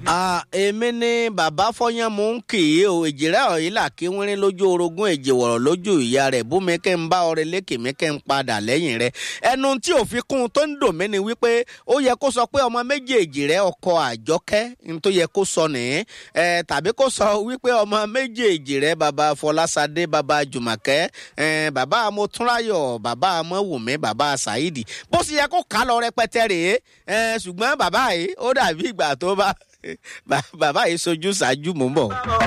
èmi ni bàbá fọyán mò ń kì í o èjìrẹ́ ọ̀yìn là kí wínrín lójú orogún èjì wọ̀rọ̀ lójú ìyá rẹ̀ bú mi kẹ́ ń bá ọrẹ lékè mi kẹ́ ń padà lẹ́yìn rẹ̀ ẹnu tí ò fi kún un tó ń dùn mí ni wípé ó yẹ kó sọ pé ọmọ méjèèjì rẹ̀ ọkọ àjọkẹ́ ní tó yẹ kó sọ nìyẹn ẹ tàbí kó sọ wípé ọmọ méjèèjì rẹ̀ bàbá fọlásadé bàbá jùmọ̀kẹ́ ẹ bàbá amótúnráyọ̀ bàbá amówùmí bàbá saidi bó sì yẹ kó kà á lọ rẹpẹtẹ rèé ẹ ṣùgbọ́n bàbá yìí ó dàbí ìgbà tó bá bàbá yìí sojú ṣáájú mò ń bọ̀.